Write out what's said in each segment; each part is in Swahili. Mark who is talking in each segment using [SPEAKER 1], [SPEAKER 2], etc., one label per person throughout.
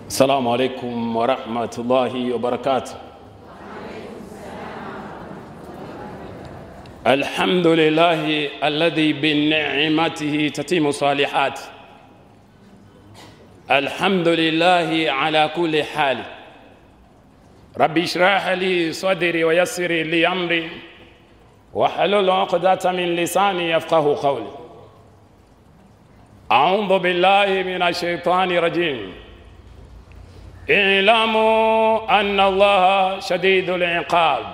[SPEAKER 1] السلام عليكم ورحمة الله وبركاته الحمد لله الذي بنعمته تتم الصالحات الحمد لله على كل حال ربي اشرح لي صدري ويسر لي أمري واحلل عقدة من لساني يفقه قولي أعوذ بالله من الشيطان الرجيم اعلموا أن الله شديد العقاب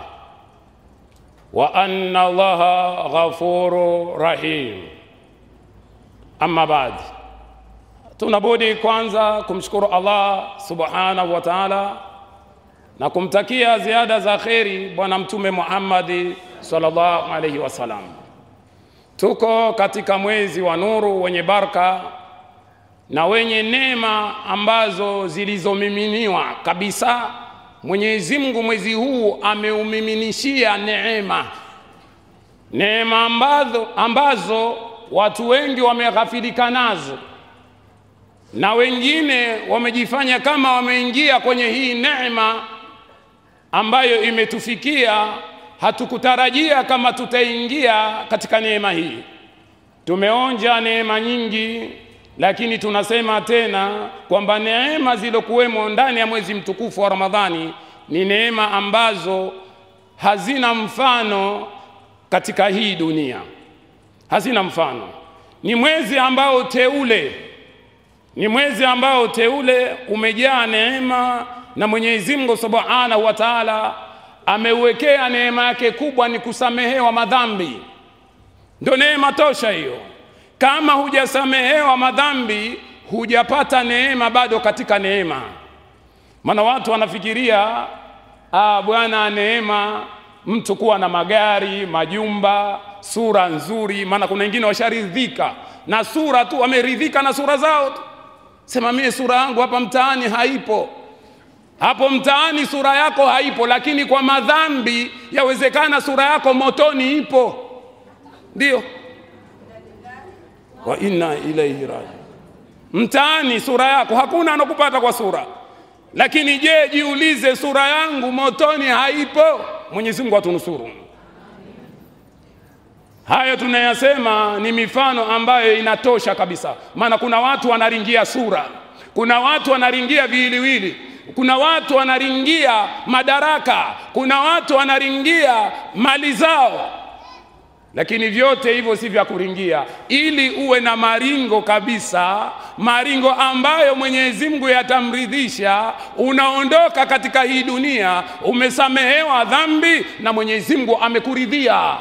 [SPEAKER 1] وأن الله غفور رحيم أما بعد tunabudi kwanza kumshukuru Allah subhanahu wa ta'ala na kumtakia ziada za kheri bwana mtume Muhammad sallallahu alaihi wasallam. Tuko katika mwezi wa nuru wenye baraka na wenye neema ambazo zilizomiminiwa kabisa. Mwenyezi Mungu mwezi huu ameumiminishia neema, neema ambazo, ambazo watu wengi wameghafilika nazo na wengine wamejifanya kama wameingia kwenye hii neema ambayo imetufikia. Hatukutarajia kama tutaingia katika neema hii. Tumeonja neema nyingi, lakini tunasema tena kwamba neema zilokuwemo ndani ya mwezi mtukufu wa Ramadhani ni neema ambazo hazina mfano katika hii dunia, hazina mfano. Ni mwezi ambao teule ni mwezi ambao teule umejaa neema na Mwenyezi Mungu Subhanahu wa Ta'ala ameuwekea neema yake kubwa ni kusamehewa madhambi. Ndio neema tosha hiyo. Kama hujasamehewa madhambi, hujapata neema bado katika neema. Maana watu wanafikiria ah, bwana neema mtu kuwa na magari, majumba, sura nzuri. Maana kuna wengine washaridhika na sura tu, wameridhika na sura zao tu sema mie sura yangu hapa mtaani haipo. Hapo mtaani sura yako haipo, lakini kwa madhambi yawezekana sura yako motoni ipo. Ndio, wa inna ilaihi raji. Mtaani sura yako hakuna anakupata kwa sura, lakini je, jiulize, sura yangu motoni haipo? Mwenyezi Mungu atunusuru. Hayo tunayasema ni mifano ambayo inatosha kabisa, maana kuna watu wanaringia sura, kuna watu wanaringia viwiliwili, kuna watu wanaringia madaraka, kuna watu wanaringia mali zao, lakini vyote hivyo si vya kuringia. Ili uwe na maringo kabisa, maringo ambayo Mwenyezi Mungu yatamridhisha, unaondoka katika hii dunia umesamehewa dhambi na Mwenyezi Mungu amekuridhia.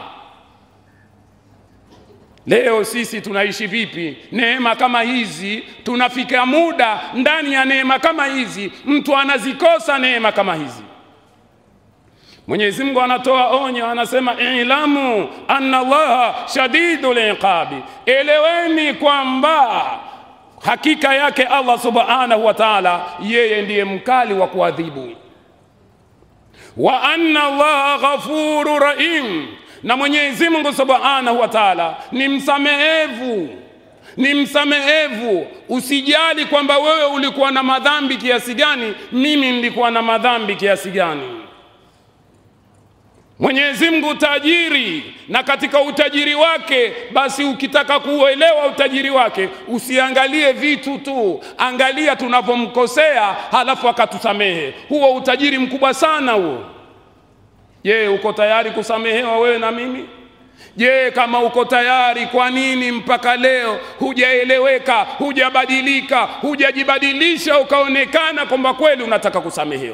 [SPEAKER 1] Leo sisi tunaishi vipi? Neema kama hizi, tunafika muda ndani ya neema kama hizi, mtu anazikosa neema kama hizi. Mwenyezi Mungu anatoa onyo, anasema ilamu anna Allaha shadidul iqabi, eleweni kwamba hakika yake Allah subhanahu wa ta'ala, yeye ndiye mkali wa kuadhibu. Wa anna Allaha ghafuru rahim na Mwenyezi Mungu Subhanahu wa Ta'ala ni msamehevu, ni msamehevu. Usijali kwamba wewe ulikuwa na madhambi kiasi gani, mimi nilikuwa na madhambi kiasi gani. Mwenyezi Mungu tajiri, na katika utajiri wake, basi ukitaka kuelewa utajiri wake, usiangalie vitu tu, angalia tunapomkosea, halafu akatusamehe. Huo utajiri mkubwa sana huo. Je, uko tayari kusamehewa wewe na mimi? Je, kama uko tayari, kwa nini mpaka leo hujaeleweka, hujabadilika, hujajibadilisha ukaonekana kwamba kweli unataka kusamehewa?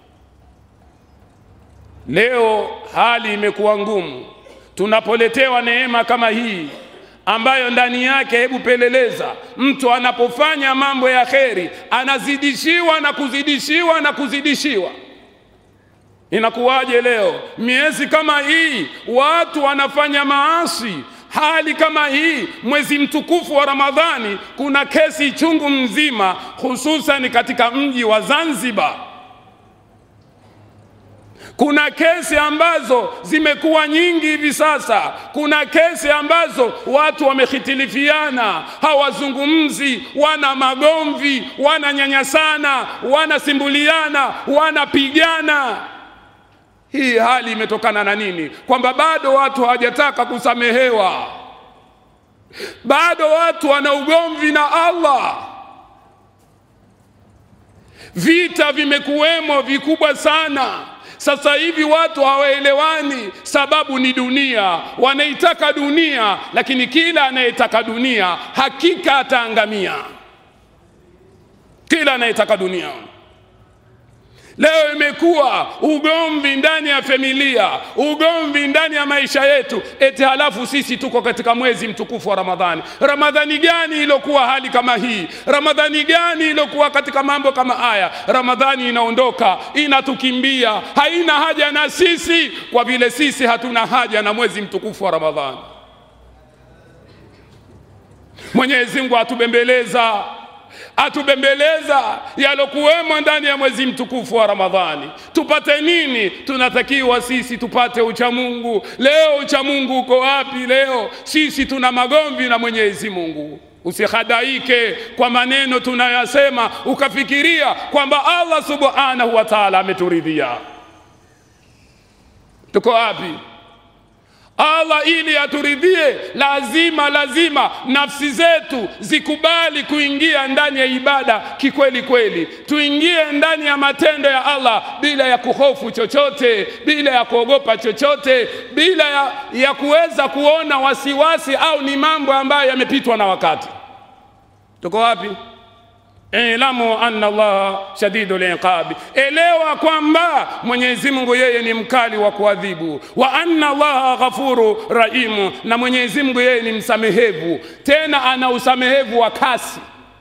[SPEAKER 1] Leo hali imekuwa ngumu, tunapoletewa neema kama hii ambayo ndani yake, hebu peleleza, mtu anapofanya mambo ya kheri anazidishiwa na kuzidishiwa na kuzidishiwa. Inakuwaje leo miezi kama hii watu wanafanya maasi? Hali kama hii, mwezi mtukufu wa Ramadhani, kuna kesi chungu mzima, hususan katika mji wa Zanzibar. Kuna kesi ambazo zimekuwa nyingi hivi sasa. Kuna kesi ambazo watu wamehitilifiana, hawazungumzi, wana magomvi, wananyanyasana, wanasimbuliana, wanapigana. Hii hali imetokana na nini? Kwamba bado watu hawajataka kusamehewa, bado watu wana ugomvi na Allah. Vita vimekuwemo vikubwa sana. Sasa hivi watu hawaelewani, sababu ni dunia, wanaitaka dunia, lakini kila anayetaka dunia hakika ataangamia. Kila anayetaka dunia Leo imekuwa ugomvi ndani ya familia, ugomvi ndani ya maisha yetu, eti halafu sisi tuko katika mwezi mtukufu wa Ramadhani. Ramadhani gani iliyokuwa hali kama hii? Ramadhani gani iliyokuwa katika mambo kama haya? Ramadhani inaondoka inatukimbia, haina haja na sisi, kwa vile sisi hatuna haja na mwezi mtukufu wa Ramadhani. Mwenyezi Mungu atubembeleza atubembeleza yalokuwemo ndani ya mwezi mtukufu wa Ramadhani. Tupate nini? Tunatakiwa sisi tupate uchamungu. Leo uchamungu uko wapi? Leo sisi tuna magomvi na Mwenyezi Mungu. Usihadaike kwa maneno tunayasema ukafikiria kwamba Allah subhanahu wa ta'ala ameturidhia. Tuko wapi? Allah ili aturidhie, lazima lazima nafsi zetu zikubali kuingia ndani ya ibada kikweli kweli, tuingie ndani ya matendo ya Allah bila ya kuhofu chochote, bila ya kuogopa chochote, bila ya, ya kuweza kuona wasiwasi au ni mambo ambayo yamepitwa na wakati. Tuko wapi? Ilamu anna Allah shadidul iqabi, elewa kwamba Mwenyezi Mungu yeye ni mkali wa kuadhibu. Wa anna Allah ghafuru rahimu, na Mwenyezi Mungu yeye ni msamehevu, tena ana usamehevu wa kasi.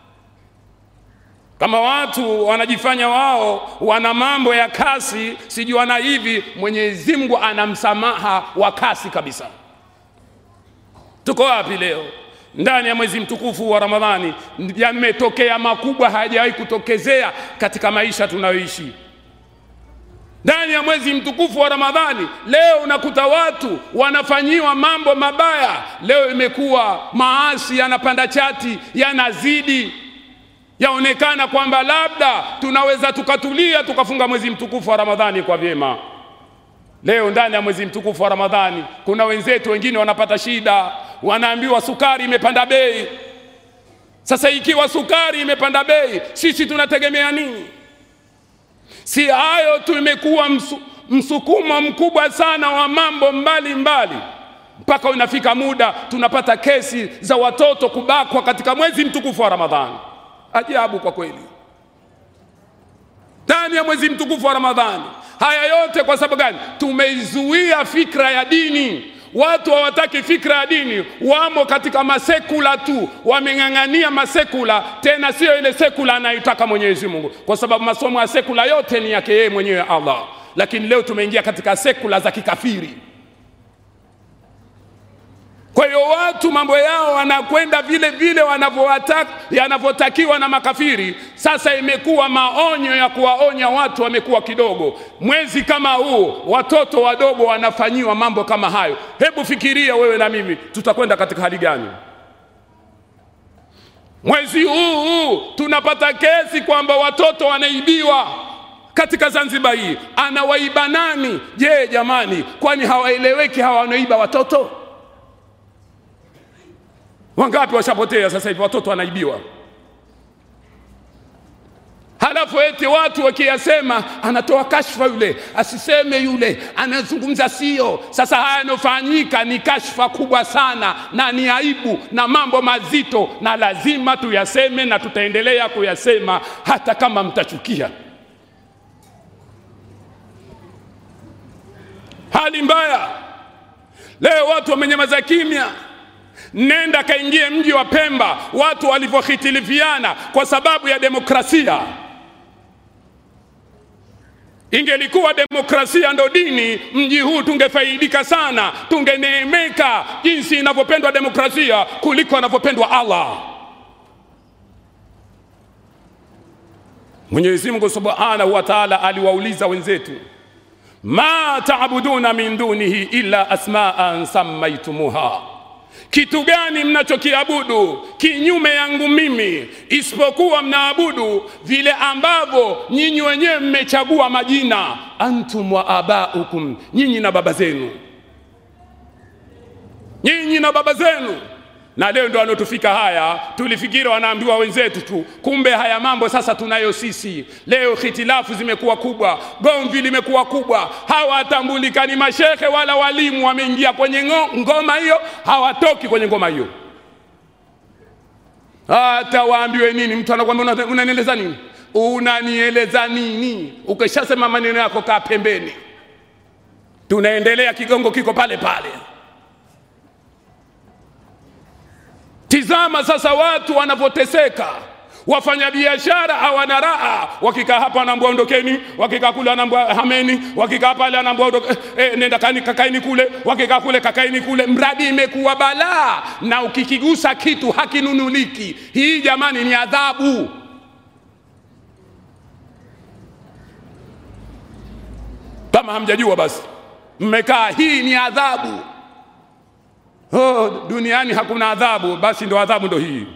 [SPEAKER 1] Kama watu wanajifanya wao wana mambo ya kasi, sijui wana hivi, Mwenyezi Mungu ana msamaha wa kasi kabisa. Tuko wapi leo? ndani ya mwezi mtukufu wa Ramadhani yametokea makubwa hayajawahi kutokezea katika maisha tunayoishi. Ndani ya mwezi mtukufu wa Ramadhani leo unakuta watu wanafanyiwa mambo mabaya. Leo imekuwa maasi yanapanda chati, yanazidi, yaonekana kwamba labda tunaweza tukatulia tukafunga mwezi mtukufu wa Ramadhani kwa vyema. Leo ndani ya mwezi mtukufu wa Ramadhani kuna wenzetu wengine wanapata shida, wanaambiwa sukari imepanda bei. Sasa ikiwa sukari imepanda bei, sisi tunategemea nini? Si hayo tu, imekuwa msu, msukumo mkubwa sana wa mambo mbalimbali mbali. Mpaka unafika muda tunapata kesi za watoto kubakwa katika mwezi mtukufu wa Ramadhani. Ajabu kwa kweli, ndani ya mwezi mtukufu wa Ramadhani. Haya yote kwa sababu gani? Tumeizuia fikra ya dini. Watu hawataki fikra ya dini, wamo katika masekula tu, wameng'ang'ania masekula, tena sio ile sekula anayotaka Mwenyezi Mungu, kwa sababu masomo ya sekula yote ni yake yeye mwenyewe Allah. Lakini leo tumeingia katika sekula za kikafiri. Kwa hiyo watu mambo yao wanakwenda vile vile yanavyotakiwa na makafiri. Sasa imekuwa maonyo ya kuwaonya watu wamekuwa kidogo. Mwezi kama huu watoto wadogo wanafanyiwa mambo kama hayo. Hebu fikiria wewe na mimi, tutakwenda katika hali gani? Mwezi huu huu tunapata kesi kwamba watoto wanaibiwa katika Zanzibar hii. Anawaiba nani? Je, jamani, kwani hawaeleweki hawa wanaiba watoto? Wangapi washapotea sasa hivi, watoto wanaibiwa. Halafu eti watu wakiyasema, anatoa kashfa yule, asiseme yule, anazungumza sio. Sasa haya yanofanyika ni kashfa kubwa sana na ni aibu na mambo mazito, na lazima tuyaseme na tutaendelea kuyasema hata kama mtachukia. Hali mbaya leo, watu wamenyamaza kimya. Nenda kaingie mji wa Pemba, watu walivyohitilifiana kwa sababu ya demokrasia. Ingelikuwa demokrasia ndo dini, mji huu tungefaidika sana, tungeneemeka jinsi inavyopendwa demokrasia kuliko anavyopendwa Allah. Mwenyezi Mungu Subhanahu wa Ta'ala aliwauliza wenzetu, ma taabuduna min dunihi illa asmaan sammaitumuha kitu gani mnachokiabudu kinyume yangu mimi isipokuwa mnaabudu vile ambavyo nyinyi wenyewe mmechagua majina antum wa abaukum nyinyi na baba zenu nyinyi na baba zenu na leo ndo anotufika haya tulifikiri wanaambiwa wenzetu tu kumbe haya mambo sasa tunayo sisi leo hitilafu zimekuwa kubwa gomvi limekuwa kubwa hawatambulikani mashehe wala walimu wameingia kwenye ngo- ngoma hiyo hawatoki kwenye ngoma hiyo hata waambiwe nini mtu anakwambia "Una- unanieleza nini unanieleza nini ukishasema maneno yako kaa pembeni tunaendelea kigongo kiko pale pale Tizama sasa watu wanavyoteseka, wafanyabiashara hawana raha. Wakikaa hapa anaambwa ondokeni, wakikaa kule anaambwa hameni, wakikaa pale anaambwa ondoke, eh, eh, nenda kani kakaini kule, wakikaa kule kakaini kule. Mradi imekuwa balaa, na ukikigusa kitu hakinunuliki. Hii jamani ni adhabu. Kama hamjajua basi, mmekaa, hii ni adhabu. Oh, duniani hakuna adhabu, basi ndo adhabu ndo hii.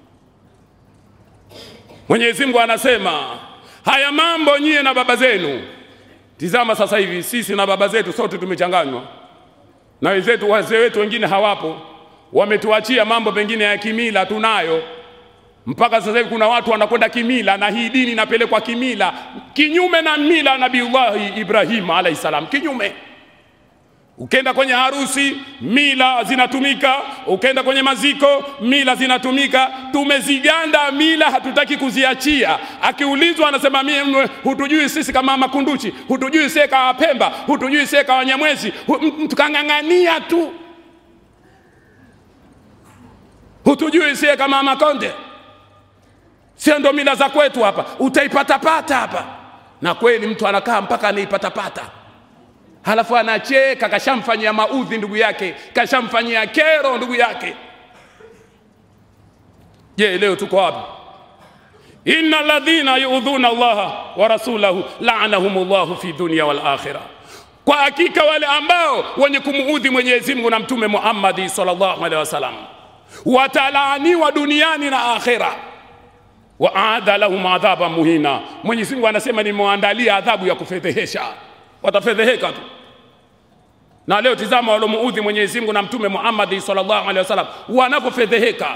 [SPEAKER 1] Mwenyezi Mungu anasema haya mambo nyie na baba zenu. Tizama sasa hivi sisi na baba zetu sote tumechanganywa, na wenzetu wazee wetu wengine hawapo, wametuachia mambo mengine ya kimila tunayo mpaka sasa hivi kuna watu wanakwenda kimila, na hii dini inapelekwa kimila, kinyume na mila ya Nabiullahi Ibrahim alayhi salam, kinyume Ukenda kwenye harusi mila zinatumika, ukenda kwenye maziko mila zinatumika. Tumeziganda mila, hatutaki kuziachia. Akiulizwa anasema mimi, hutujui sisi kama Makunduchi, hutujui sie kama Pemba, hutujui sie kama Wanyamwezi. Hu- m- Tukang'ang'ania tu, hutujui sie kama Makonde. Sio ndo mila za kwetu hapa, utaipatapata hapa. Na kweli mtu anakaa mpaka anaipatapata halafu anacheka, kashamfanyia maudhi ndugu yake, kashamfanyia kero ndugu yake. Je, leo tuko wapi? inna ladhina yuudhuna Allaha wa rasulahu laanahum llahu fi dunya wal akhirah, kwa hakika wale ambao wenye kumuudhi Mwenyezi Mungu na Mtume Muhammadi sallallahu alaihi wasallam watalaaniwa duniani na akhira wa aadha lahum adhaban muhina. Mwenyezi Mungu anasema nimewaandalia adhabu ya kufedhehesha, watafedheheka tu. Na leo tizama walomuudhi Mwenyezi Mungu na Mtume Muhammad sallallahu alaihi wasallam wanapofedheheka.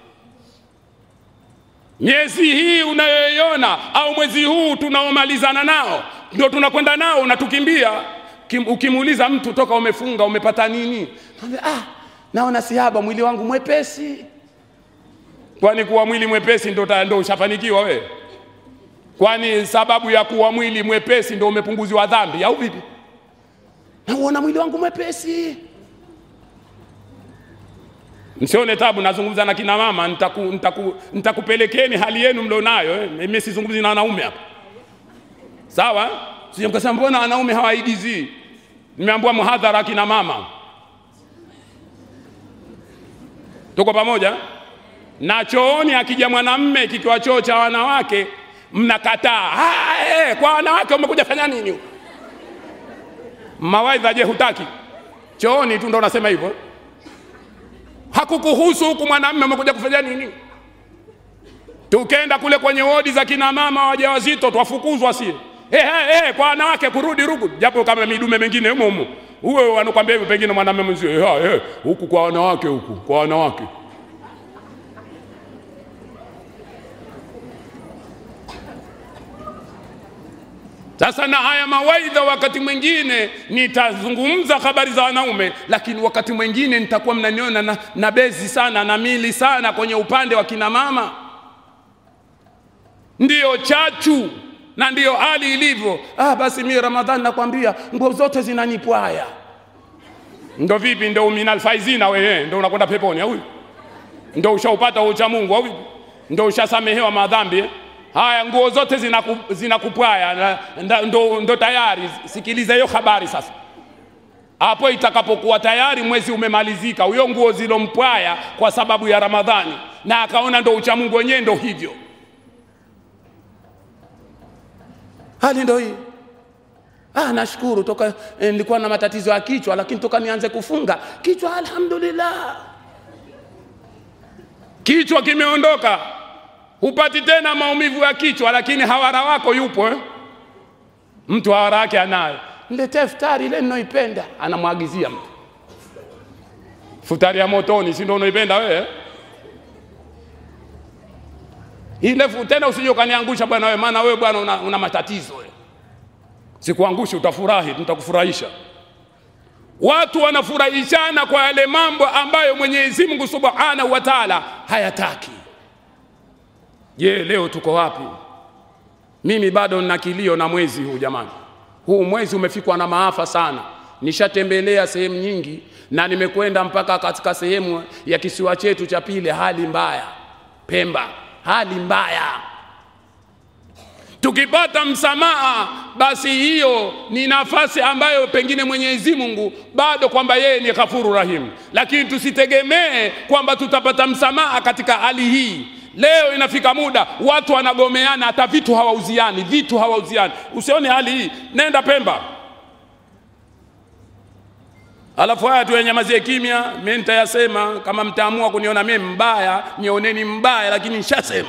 [SPEAKER 1] Miezi hii unayoiona au mwezi huu tunaomalizana nao ndio tunakwenda nao, unatukimbia. Kim- Ukimuuliza mtu toka umefunga umepata nini, Anambia, ah, naona sihaba, mwili wangu mwepesi. Kwani kuwa mwili mwepesi ndo ta- ndo ushafanikiwa wewe? Kwani sababu ya kuwa mwili mwepesi ndo umepunguziwa dhambi au vipi? Nauona mwili wangu mwepesi. Msione tabu, nazungumza na kina mama, nitaku, nitaku, nitakupelekeni hali yenu mlionayo. eh. Mimi sizungumzi na wanaume hapa, sawa? Sije mkasema mbona wanaume hawaigizii. Nimeambiwa muhadhara akina mama, tuko pamoja. Na chooni akija mwanamme kikiwa choo cha wanawake mnakataa. Ah, eh, kwa wanawake umekuja fanya nini huko? Mawaidha je, hutaki? Chooni tu ndo unasema hivyo. Hakukuhusu huku mwanamme umekuja kufanya nini? Tukenda kule kwenye wodi za kina mama wajawazito twafukuzwa sie. Eh, eh, eh, kwa wanawake kurudi ruku, japo kama midume mengine humo humo. Uwe wanakwambia hivyo, pengine mwanamume mwenzio, eh, eh, huku kwa wanawake, huku kwa wanawake. Sasa na haya mawaidha, wakati mwingine nitazungumza habari za wanaume, lakini wakati mwingine nitakuwa mnaniona na, na bezi sana na mili sana kwenye upande wa kina mama. Ndiyo chachu na ndiyo hali ilivyo. Ah, basi mimi Ramadhani nakwambia nguo zote zinanipwaya. Ndo vipi? Ndo minal faizina wewe, ndo unakwenda peponi au? Ndo ushaupata ucha Mungu au? Ndo ushasamehewa madhambi eh? Haya, nguo zote zinaku, zinakupwaya na- nda- ndo, ndo tayari. Sikiliza hiyo habari sasa. Hapo itakapokuwa tayari mwezi umemalizika, huyo nguo zilompwaya kwa sababu ya Ramadhani, na akaona ndo uchamungu wenyewe ndo hivyo, hali ndo hii. Ah, nashukuru toka eh, nilikuwa na matatizo ya kichwa, lakini toka nianze kufunga kichwa, alhamdulillah, kichwa kimeondoka, hupati tena maumivu ya kichwa, lakini hawara wako yupo eh? Mtu hawara yake anayo, niletee futari ile ninayoipenda, anamwagizia mtu futari ya motoni, si ndio unaipenda wewe? Ile fu- tena usije ukaniangusha bwana wewe, maana wewe bwana una, una matatizo wewe. Sikuangushi, utafurahi, nitakufurahisha. Watu wanafurahishana kwa yale mambo ambayo Mwenyezi Mungu Subhanahu wa Ta'ala hayataki. Je, leo tuko wapi? Mimi bado nina kilio na mwezi huu jamani. Huu mwezi umefikwa na maafa sana. Nishatembelea sehemu nyingi na nimekwenda mpaka katika sehemu ya kisiwa chetu cha pili, hali mbaya, Pemba, hali mbaya. Tukipata msamaha, basi hiyo ni nafasi ambayo pengine Mwenyezi Mungu bado kwamba yeye ni ghafuru rahim, lakini tusitegemee kwamba tutapata msamaha katika hali hii. Leo inafika muda watu wanagomeana, hata vitu hawauziani, vitu hawauziani. Usione hali hii, nenda Pemba, alafu haya tuyenyamazie kimya. Mimi nitayasema, kama mtaamua kuniona mimi mbaya, nioneni mbaya, lakini nishasema.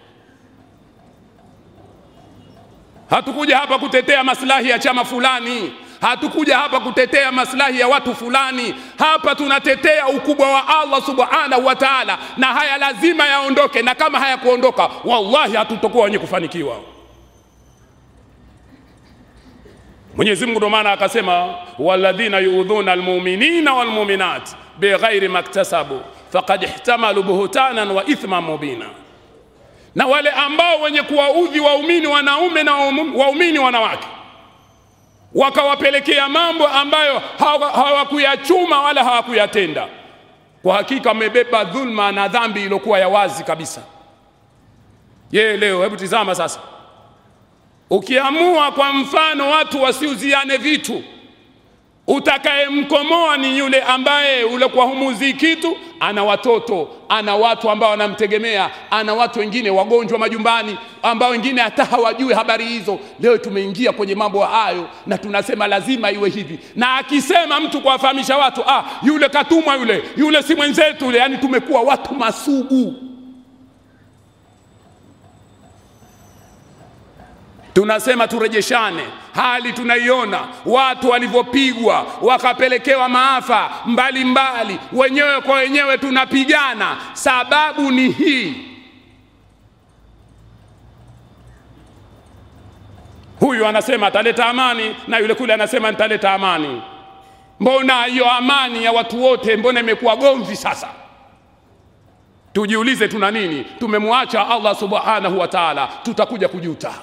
[SPEAKER 1] Hatukuja hapa kutetea maslahi ya chama fulani, hatukuja hapa kutetea maslahi ya watu fulani. Hapa tunatetea ukubwa wa Allah subhanahu wa ta'ala, na haya lazima yaondoke, na kama hayakuondoka, wallahi hatutokuwa wenye kufanikiwa. Mwenyezi Mungu ndo maana akasema, walladhina yuudhuna almu'minina walmu'minat bighairi maktasabu faqad ihtamalu buhtanan wa ithman mubina na wale ambao wenye kuwaudhi waumini wanaume na waumu- waumini wanawake wakawapelekea mambo ambayo hawa- hawakuyachuma wala hawakuyatenda, kwa hakika wamebeba dhulma na dhambi iliyokuwa ya wazi kabisa. Ye leo, hebu tizama sasa, ukiamua kwa mfano watu wasiuziane vitu utakayemkomoa ni yule ambaye ule kwa humuzii kitu, ana watoto, ana watu ambao wanamtegemea, ana watu wengine wagonjwa majumbani, ambao wengine hata hawajui habari hizo. Leo tumeingia kwenye mambo hayo na tunasema lazima iwe hivi, na akisema mtu kuwafahamisha watu, ah, yule katumwa, yule yule si mwenzetu yule, yani tumekuwa watu masugu. tunasema turejeshane. Hali tunaiona watu walivyopigwa wakapelekewa maafa mbalimbali, wenyewe kwa wenyewe tunapigana. Sababu ni hii, huyu anasema ataleta amani na yule kule anasema nitaleta amani. Mbona hiyo amani ya watu wote, mbona imekuwa gomvi sasa? Tujiulize, tuna nini? Tumemwacha Allah subhanahu wa ta'ala, tutakuja kujuta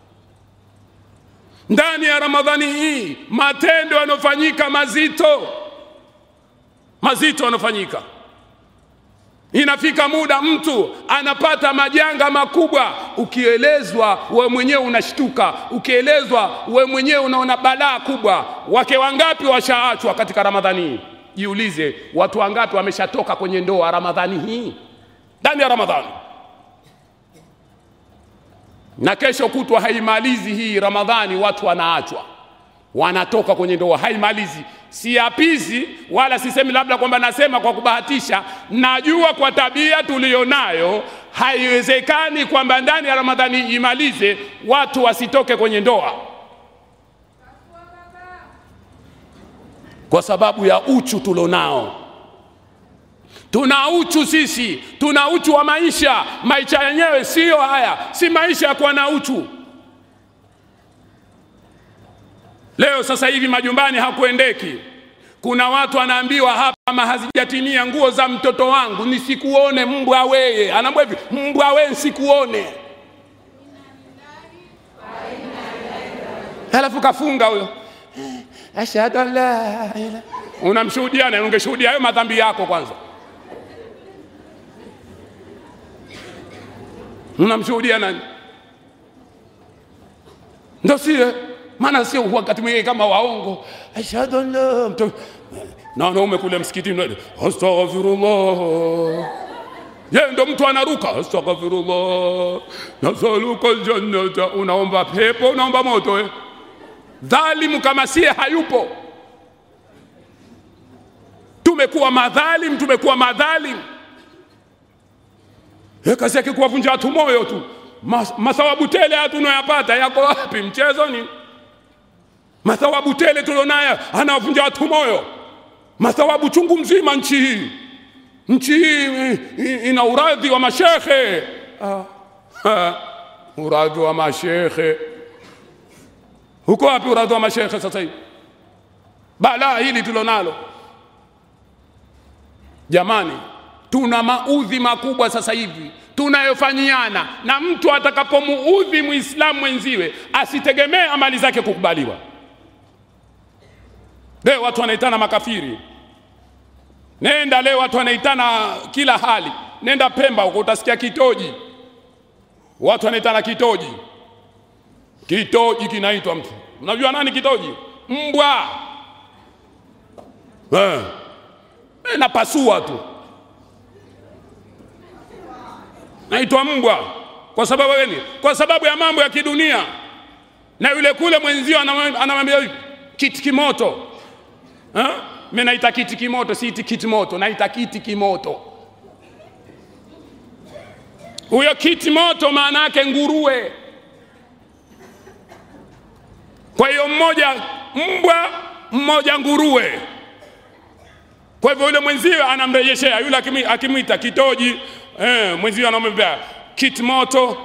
[SPEAKER 1] ndani ya Ramadhani hii matendo yanayofanyika mazito mazito yanayofanyika, inafika muda mtu anapata majanga makubwa. Ukielezwa we mwenyewe unashtuka, ukielezwa we mwenyewe unaona balaa kubwa. Wake wangapi washaachwa katika Ramadhani hii? Jiulize, watu wangapi wameshatoka kwenye ndoa Ramadhani hii, ndani ya Ramadhani na kesho kutwa haimalizi hii Ramadhani, watu wanaachwa wanatoka kwenye ndoa, haimalizi. Siapizi wala sisemi labda kwamba nasema kwa kubahatisha. Najua kwa tabia tuliyonayo haiwezekani kwamba ndani ya Ramadhani imalize watu wasitoke kwenye ndoa kwa sababu ya uchu tulionao. Tuna uchu sisi, tuna uchu wa maisha. Maisha yenyewe siyo haya, si maisha ya kuwa na uchu. Leo sasa hivi majumbani hakuendeki. Kuna watu anaambiwa hapa, kama hazijatimia nguo za mtoto wangu nisikuone, mbwa weye. Anaambia hivi, mbwa weye nsikuone. Halafu kafunga huyo, ashhadu an la ilaha. Unamshuhudia na ungeshuhudia hayo madhambi yako kwanza. Unamshuhudia nani? Ndo sie maana sio wakati mwingine kama waongo, ashhadu an la mtu na wanaume kule msikitini, astaghfirullah. Je, ndo mtu anaruka astaghfirullah, nasaluka aljannata. Unaomba pepo, unaomba moto eh? dhalimu kama sie hayupo. Tumekuwa madhalim, tumekuwa madhalim. Eh, kazi yake kuwavunja watu moyo tu. Mas, mathawabu tele haya tunayoyapata yako wapi? Mchezoni? Mathawabu tele tulionayo anawavunja watu moyo, mathawabu chungu mzima nchi hii. Nchi hii i- ina uradhi wa mashekhe ah. ha, uradhi wa mashekhe huko wapi? Uradhi wa mashekhe sasa hivi, balaa hili tulonalo jamani, tuna maudhi makubwa sasa hivi tunayofanyiana, na mtu atakapomuudhi muislamu mwenziwe asitegemee amali zake kukubaliwa. Leo watu wanaitana makafiri, nenda leo watu wanaitana kila hali. Nenda Pemba huko utasikia kitoji, watu wanaitana kitoji. Kitoji kinaitwa mtu, unajua nani kitoji? Mbwa eh. Eh, napasua tu naitwa mbwa kwa sababu gani? Kwa sababu ya mambo ya kidunia. Na yule kule mwenzio anamwambia anamwambia hivi, kiti kimoto eh? Mimi naita kiti kimoto, si kiti moto, naita kiti kimoto. Huyo kiti moto maana yake nguruwe. Kwa hiyo mmoja mbwa, mmoja nguruwe. Kwa hivyo yule mwenzio anamrejeshea yule akimi- akimwita kitoji eh, mwenzio anamwambia kiti moto.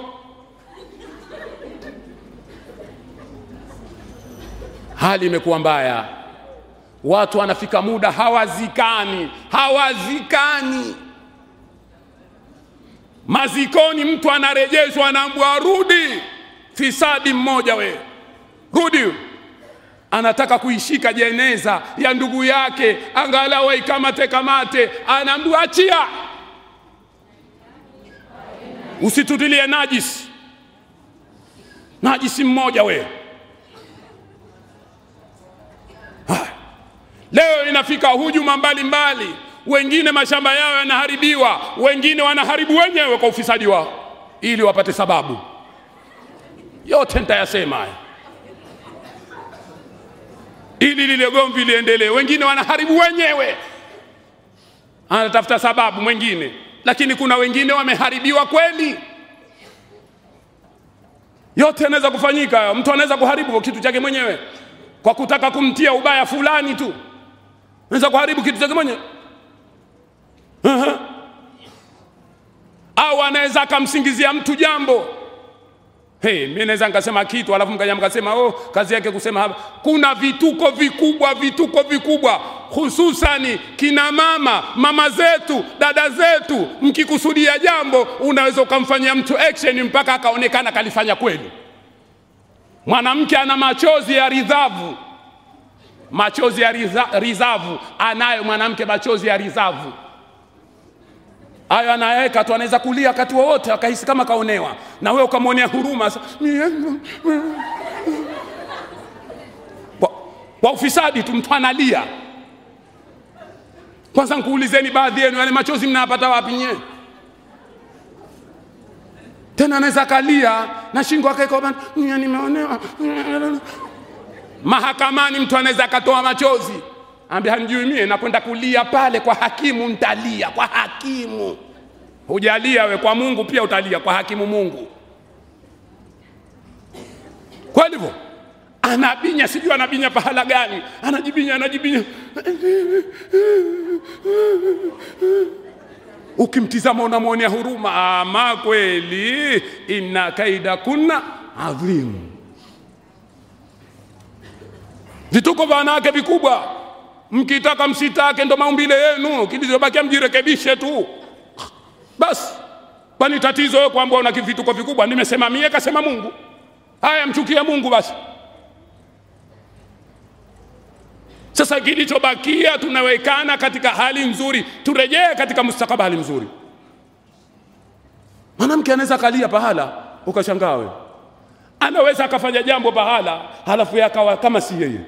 [SPEAKER 1] Hali imekuwa mbaya, watu wanafika muda hawazikani, hawazikani. Mazikoni mtu anarejeshwa, anaambiwa rudi. Fisadi mmoja we, rudi anataka kuishika jeneza ya ndugu yake, angalau aikamate kamate, anaambiwa achia, usitutilie najisi. Najisi mmoja we. Haya. Leo inafika hujuma mbalimbali, wengine mashamba yao yanaharibiwa, wengine wanaharibu wenyewe kwa ufisadi wao ili wapate sababu. Yote nitayasema haya ili lile gomvi liendelee. Wengine wanaharibu wenyewe, anatafuta sababu mwingine, lakini kuna wengine wameharibiwa kweli. Yote yanaweza kufanyika. Mtu anaweza kuharibu kitu chake mwenyewe kwa kutaka kumtia ubaya fulani tu, anaweza kuharibu kitu chake mwenyewe Aha. au anaweza akamsingizia mtu jambo Hey, mimi naweza nikasema kitu alafu mkaja mkasema oh, kazi yake kusema hapa. Kuna vituko vikubwa, vituko vikubwa, hususani kina mama, mama zetu, dada zetu, mkikusudia jambo unaweza ukamfanyia mtu action mpaka akaonekana kalifanya kweli. Mwanamke ana machozi ya ridhavu, machozi ya riza, rizavu anayo mwanamke, machozi ya rizavu hayo anaweka tu, anaweza kulia wakati wowote akahisi kama kaonewa, na wewe ukamwonea huruma sa- kwa, kwa ufisadi tu, mtu analia. Kwanza nkuulizeni baadhi yenu, yale machozi mnayapata wapi nyewe? Tena anaweza kalia na shingo akaikoba, nimeonewa. Mahakamani mtu anaweza akatoa machozi ambia hamjui mie nakwenda kulia pale kwa hakimu, ntalia kwa hakimu. Hujalia we kwa Mungu, pia utalia kwa hakimu Mungu. Kwa hivyo anabinya, sijui anabinya pahala gani, anajibinya, anajibinya. Ukimtizama unamwonea huruma, ama kweli, inna kaida kunna adhim. Vituko vya wanawake vikubwa mkitaka msitake, ndo maumbile yenu. Kilichobakia mjirekebishe tu basi. Kwani tatizo wewe kwamba una vituko vikubwa? Nimesema mie, kasema Mungu. Haya, mchukie Mungu basi. Sasa kilichobakia tunawekana katika hali nzuri, turejee katika mustakabali mzuri. Mwanamke anaweza kalia pahala ukashangaa wewe, anaweza akafanya jambo pahala halafu yakawa kama si yeye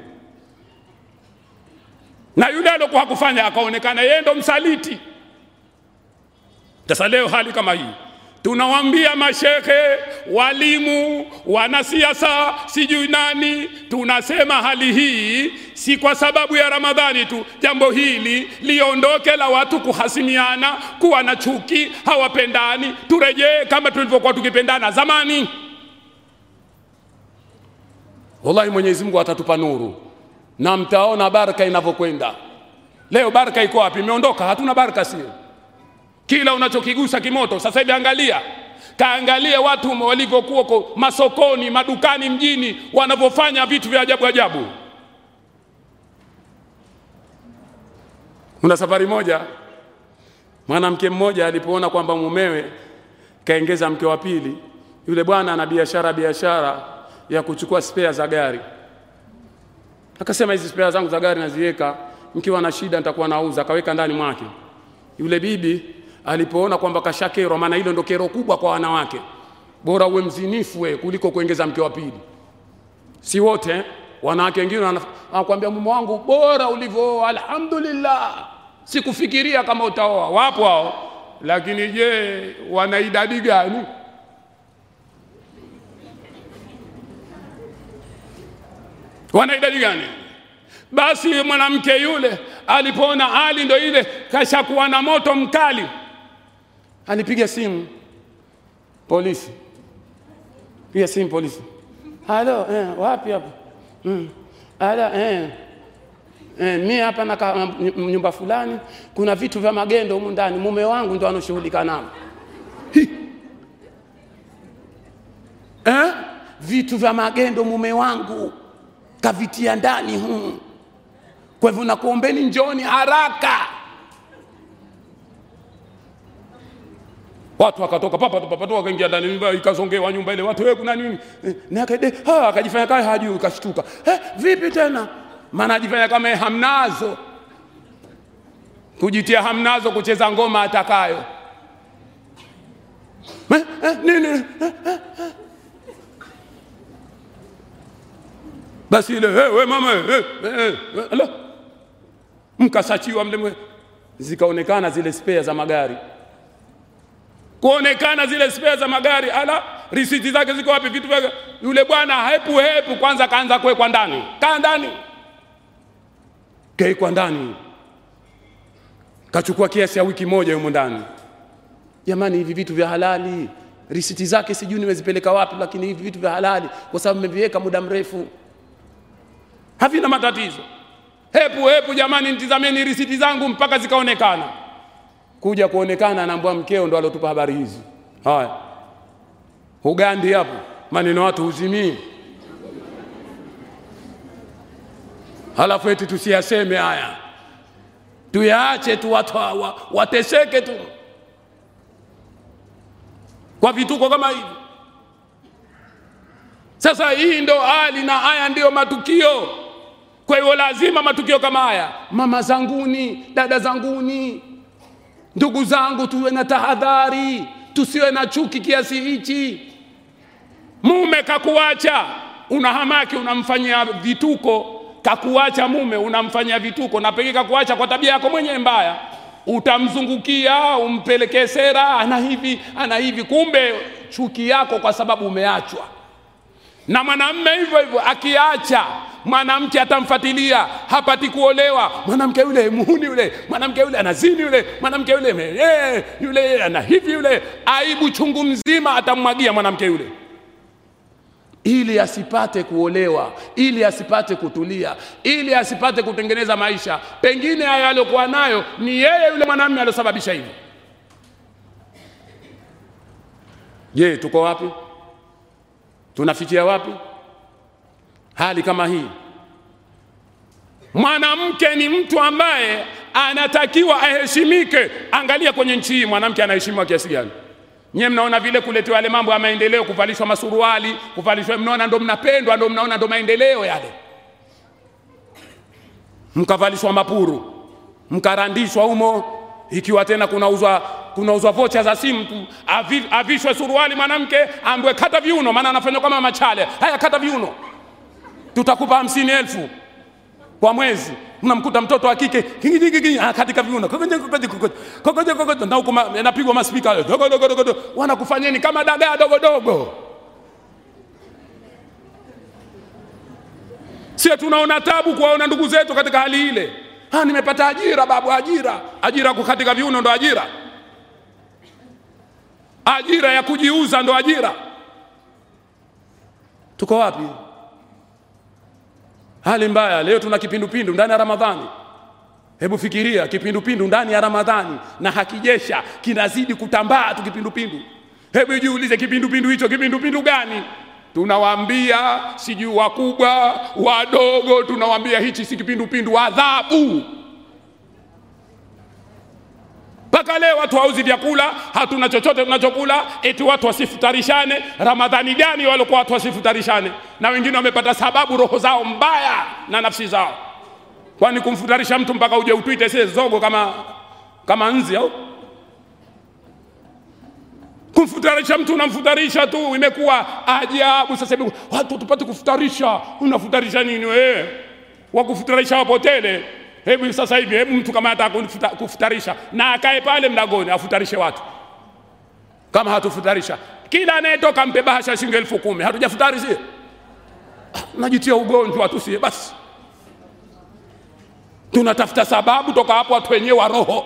[SPEAKER 1] na yule aliokuwa hakufanya akaonekana yeye ndo msaliti. Sasa leo hali kama hii, tunawaambia mashekhe, walimu, wanasiasa, sijui nani, tunasema hali hii si kwa sababu ya Ramadhani tu. Jambo hili liondoke la watu kuhasimiana, kuwa na chuki, hawapendani. Turejee kama tulivyokuwa tukipendana zamani. Wallahi, Mwenyezi Mungu atatupa nuru na mtaona baraka inavyokwenda. Leo baraka iko wapi? Imeondoka, hatuna baraka, sio kila unachokigusa kimoto. Sasa hivi angalia, kaangalie watu walivyokuwa ko- masokoni, madukani, mjini, wanavyofanya vitu vya ajabu ajabu. Kuna safari moja, mwanamke mmoja alipoona kwamba mumewe kaengeza mke wa pili, yule bwana ana biashara biashara ya kuchukua spea za gari, akasema hizi spea zangu za gari naziweka, mkiwa na shida nitakuwa nauza. Akaweka ndani mwake. Yule bibi alipoona kwamba kashakerwa, maana hilo ndo kero kubwa kwa wanawake, bora uwe mzinifu we kuliko kuongeza mke wa pili. Si wote eh? wanawake wengine wanaf- wanakuambia mume wangu bora ulivyooa, alhamdulillah, sikufikiria kama utaoa. Wapo hao, lakini je, wana idadi gani? wana idadi gani? Basi mwanamke yule alipoona hali ndo ile kashakuwa na moto mkali, alipiga simu polisi, piga simu polisi. Halo, eh, wapi hapa? Mm. Ala, eh. Eh, mi hapa na ka- m- nyumba fulani, kuna vitu vya magendo humu ndani, mume wangu ndo anoshughulika nao. Hi. Eh? Vitu vya magendo mume wangu kavitia ndani humu. Kwa hivyo nakuombeni njoni haraka. Watu wakatoka papa tu papa tu wakaingia ndani nyumba ikazongewa nyumba ile watu wewe kuna nini? Eh, Na akade ha akajifanya kama hajui kashtuka. Eh, vipi tena? Maana ajifanya kama yeye hamnazo. Kujitia hamnazo kucheza ngoma atakayo. Eh, eh, nini? Eh, eh, eh. Basi ile hey, we mama hey, hey, hey, ala. Mkasachiwa mle mwe. Zikaonekana zile spare za magari kuonekana zile spare za magari, ala, risiti zake ziko wapi? Vitu vyake. Yule bwana hepu hepu, kwanza kaanza kuwekwa ndani, kaa ndani, keikwa ndani, kachukua kiasi ya wiki moja yumo ndani. Jamani, hivi vitu vya halali, risiti zake sijui nimezipeleka wapi, lakini hivi vitu vya halali, kwa sababu mmeviweka muda mrefu, havina matatizo. Hepu hepu, jamani, nitizameni risiti zangu mpaka zikaonekana kuja kuonekana anaambua mkeo ndo alotupa habari hizi. Haya, Ugandi hapo maneno watu huzimii, halafu eti tusiyaseme haya, tuyaache tu watu wa, wateseke tu kwa vituko kama hivi. Sasa hii ndo hali na haya ndiyo matukio. Kwa hiyo lazima matukio kama haya, mama zanguni, dada zanguni, Ndugu zangu, tuwe na tahadhari, tusiwe na chuki kiasi hichi. Mume kakuacha, una hamaki, unamfanyia vituko. Kakuacha mume, unamfanyia vituko, na pengine kakuacha kwa tabia yako mwenyewe mbaya, utamzungukia, umpelekee sera, ana hivi ana hivi, kumbe chuki yako kwa sababu umeachwa. Na mwanamme hivyo hivyo, akiacha mwanamke atamfuatilia, hapati kuolewa. Mwanamke yule muhuni yule, mwanamke yule anazini yule, mwanamke yule eh, yule ana hivi yule, aibu chungu mzima atammwagia mwanamke yule, ili asipate kuolewa, ili asipate kutulia, ili asipate kutengeneza maisha. Pengine haya aliyokuwa nayo ni yeye yule mwanamume aliyosababisha hivyo. Je, tuko wapi? Tunafikia wapi? hali kama hii. Mwanamke ni mtu ambaye anatakiwa aheshimike. Angalia kwenye nchi hii, mwanamke anaheshimiwa kiasi gani? Nyie mnaona vile kuletewa yale mambo ya maendeleo, kuvalishwa masuruali, kuvalishwa, mnaona ndo mnapendwa, ndo mnaona ndo maendeleo yale. Mkavalishwa mapuru, mkarandishwa humo, ikiwa tena kunauzwa kunauzwa vocha za simu tu, avi, avishwe suruali mwanamke, ambwe kata viuno, maana anafanywa kama machale. Haya, kata viuno tutakupa hamsini elfu kwa mwezi. unamkuta mtoto wa kike kingi, kingi, ah, katika viuno Kokoje, kokoje, kokoje, kokoje, kokoje, na huko ma- yanapigwa maspika dogo, dogo, dogo, dogo. wanakufanyeni kama dagaa dogo dogo sie tunaona tabu kuwaona ndugu zetu katika hali ile ha, nimepata ajira babu ajira ajira kukatika viuno ndo ajira ajira ya kujiuza ndo ajira tuko wapi hali mbaya leo tuna kipindupindu ndani ya ramadhani hebu fikiria kipindupindu ndani ya ramadhani na hakijesha kinazidi kutambaa tu kipindupindu hebu jiulize kipindupindu hicho kipindupindu gani tunawaambia sijui wakubwa wadogo tunawaambia hichi si kipindupindu adhabu mpaka leo watu hauzi vyakula hatuna chochote tunachokula eti watu wasifutarishane ramadhani gani walikuwa watu wasifutarishane na wengine wamepata sababu roho zao mbaya na nafsi zao kwani kumfutarisha mtu mpaka uje utwite sie zogo kama kama nzi au kumfutarisha mtu unamfutarisha tu imekuwa ajabu sasa hivi watu tupate kufutarisha unafutarisha nini wewe wakufutarisha wapotele hebu sasa hivi hebu mtu kama anataka kufuta- kufutarisha na akae pale mlangoni afutarishe watu kama hatufutarisha kila anayetoka mpe bahasha shilingi elfu kumi hatujafutari sie najitia ugonjwa tu sie basi tunatafuta sababu toka hapo watu wenyewe wa roho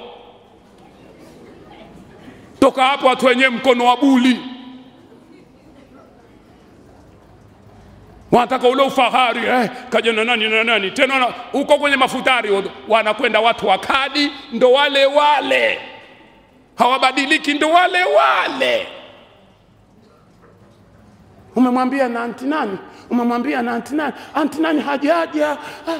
[SPEAKER 1] toka hapo watu wenyewe mkono wa buli wanataka ule ufahari eh, kaja na nani na nani tena na- huko kwenye mafutari wa- wanakwenda watu wa kadi ndo wale wale hawabadiliki ndo wale wale umemwambia na anti nani umemwambia na anti nani anti nani hajaja ah.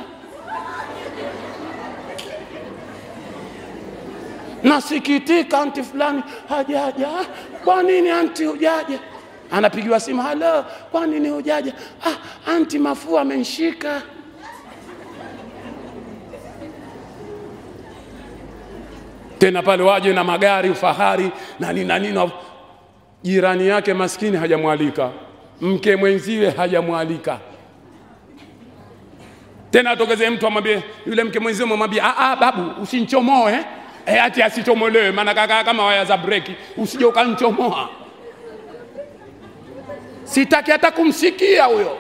[SPEAKER 1] nasikitika anti fulani hajaja Ah, kwa nini anti hujaja anapigiwa simu halo kwa nini hujaja ah, anti mafua amenishika tena pale waje na magari ufahari na nini na nini jirani yake maskini hajamwalika mke mwenziwe hajamwalika tena atokezee mtu amwambie yule mke mwenziwe mwambie ah, ah, babu usinchomoe eh, ati asichomolewe maana kaka kama waya za breki usije ukanchomoa sitaki hata kumsikia huyo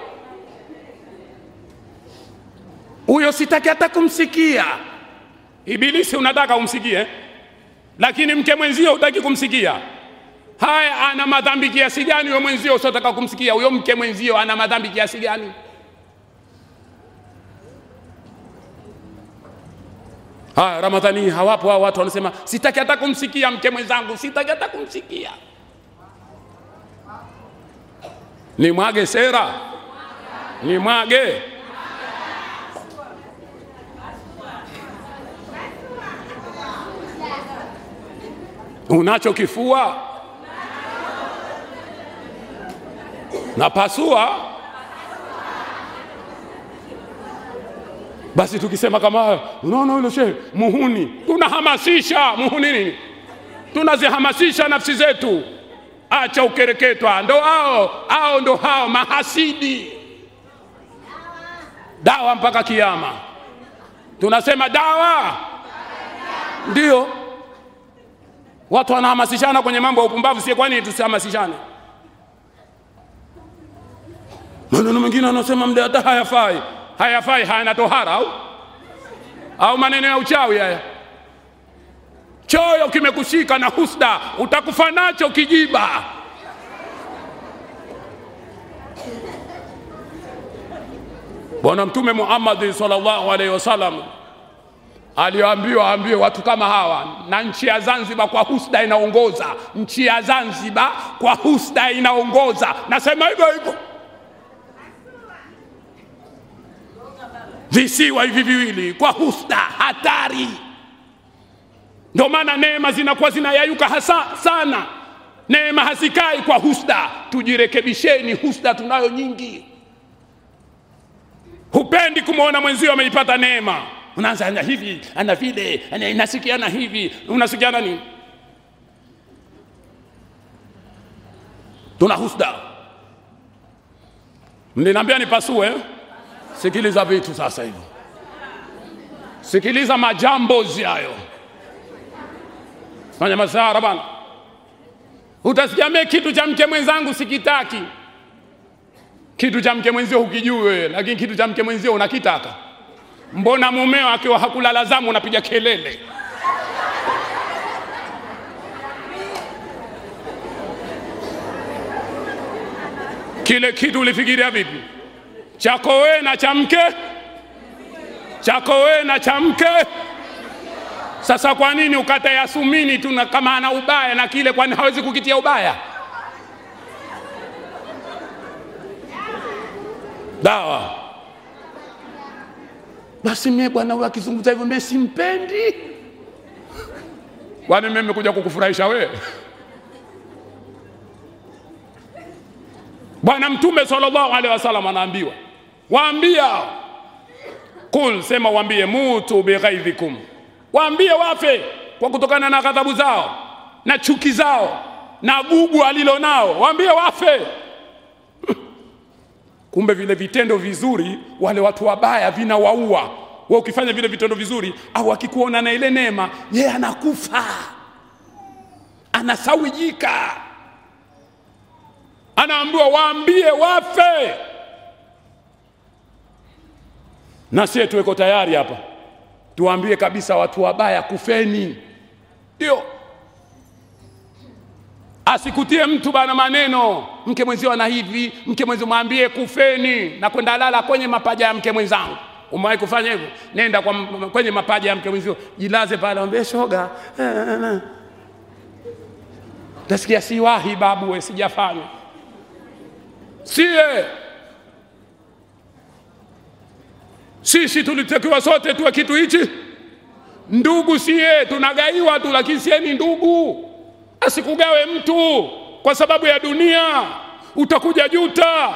[SPEAKER 1] huyo sitaki hata kumsikia ibilisi unataka umsikie lakini mke mwenzio hutaki kumsikia haya ana madhambi kiasi gani huyo mwenzio usiotaka kumsikia huyo mke mwenzio ana madhambi kiasi gani haya ramadhani hii hawapo hao watu wanasema sitaki hata kumsikia mke mwenzangu sitaki hata kumsikia ni mwage sera ni mwage unacho kifua napasua basi tukisema kama haya unaona yule shehe muhuni tunahamasisha muhuni nini tunazihamasisha nafsi zetu acha ukereketwa ndo hao hao ndo hao mahasidi dawa mpaka kiama tunasema dawa ndio watu wanahamasishana kwenye mambo ya upumbavu sie kwani tusihamasishane maneno mengine anasema mde hata hayafai hayafai hayana tohara au au maneno ya uchawi haya choyo kimekushika na husda utakufa nacho kijiba bwana mtume muhammadi sallallahu alaihi wasallam aliambiwa aambie watu kama hawa na nchi ya zanzibar kwa husda inaongoza nchi ya zanzibar kwa husda inaongoza nasema hivyo hivyo visiwa hivi viwili kwa husda hatari ndio maana neema zinakuwa zinayayuka hasa sana neema hazikai kwa husda tujirekebisheni husda tunayo nyingi hupendi kumwona mwenzio ameipata neema unaanza ana hivi ana vile ana- inasikiana hivi unasikiana nini tuna husda mliniambia nipasue sikiliza vitu sasa hivi sikiliza majambozi hayo fanya masara bana utasikia mie kitu cha mke mwenzangu sikitaki kitu cha mke mwenzio hukijui wewe lakini kitu cha mke mwenzio unakitaka mbona mumeo akiwa hakulala zamu unapiga kelele kile kitu ulifikiria vipi chako wewe na cha mke chako wewe na cha mke sasa kwa nini ukata yasumini tu na kama ana ubaya na kile kwani hawezi kukitia ubaya dawa basi mie bwana huyu akizungumza hivyo mie simpendi kwani mimi nimekuja kukufurahisha wewe bwana mtume sallallahu alaihi wasallam anaambiwa waambia kul sema waambie mutu bighaidhikum waambie wafe kwa kutokana na ghadhabu zao na chuki zao na gugu alilo nao waambie wafe kumbe vile vitendo vizuri wale watu wabaya vinawaua we ukifanya vile vitendo vizuri au akikuona na ile neema yeye anakufa anasawijika anaambiwa waambie wafe na sie tuweko tayari hapa tuwaambie kabisa watu wabaya kufeni ndio asikutie mtu bana maneno mke mwenzio ana hivi mke mwenzio mwambie kufeni na kwenda lala kwenye mapaja ya mke mwenzangu umewahi kufanya hivyo nenda kwa, kwenye mapaja ya mke mwenzio jilaze pale ambie shoga nasikia siwahi babu we sijafanya sie sisi tulitakiwa sote tuwe kitu hichi ndugu sie tunagaiwa tu lakini sie ni ndugu asikugawe mtu kwa sababu ya dunia utakuja juta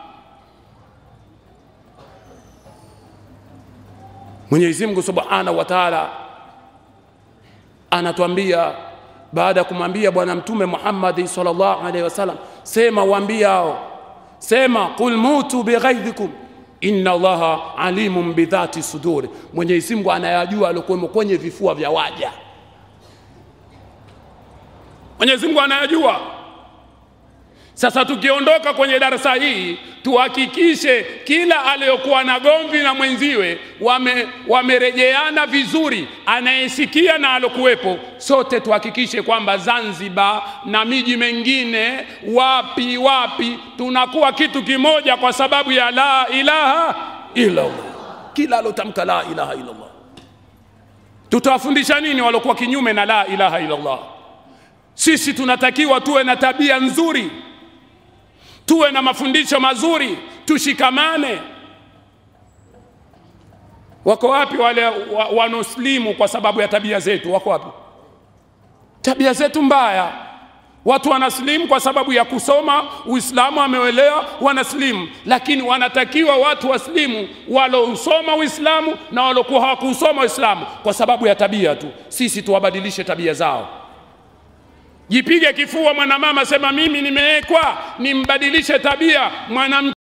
[SPEAKER 1] mwenyezi mungu subhanahu wa taala anatuambia baada ya kumwambia bwana mtume muhammadi salllahu alaihi wasallam sema waambie hao sema qul mutu bighaidhikum inna allaha alimun bidhati suduri mwenyezi mungu anayajua aliokuwemo kwenye vifua vya waja mwenyezi mungu anayajua sasa tukiondoka kwenye darasa hii tuhakikishe kila aliyokuwa na gomvi na mwenziwe wame, wamerejeana vizuri anayesikia na alokuwepo sote tuhakikishe kwamba zanzibar na miji mengine wapi wapi tunakuwa kitu kimoja kwa sababu ya la ilaha illallah kila alotamka la ilaha illallah tutawafundisha nini waliokuwa kinyume na la ilaha illallah sisi tunatakiwa tuwe na tabia nzuri tuwe na mafundisho mazuri tushikamane wako wapi wale wa, wanaoslimu kwa sababu ya tabia zetu wako wapi tabia zetu mbaya watu wanaslimu kwa sababu ya kusoma uislamu amewelewa wanaslimu lakini wanatakiwa watu waslimu walousoma uislamu na walokuwa hawakuusoma uislamu kwa sababu ya tabia tu sisi tuwabadilishe tabia zao jipige kifua mwanamama sema mimi nimewekwa nimbadilishe tabia mwanamke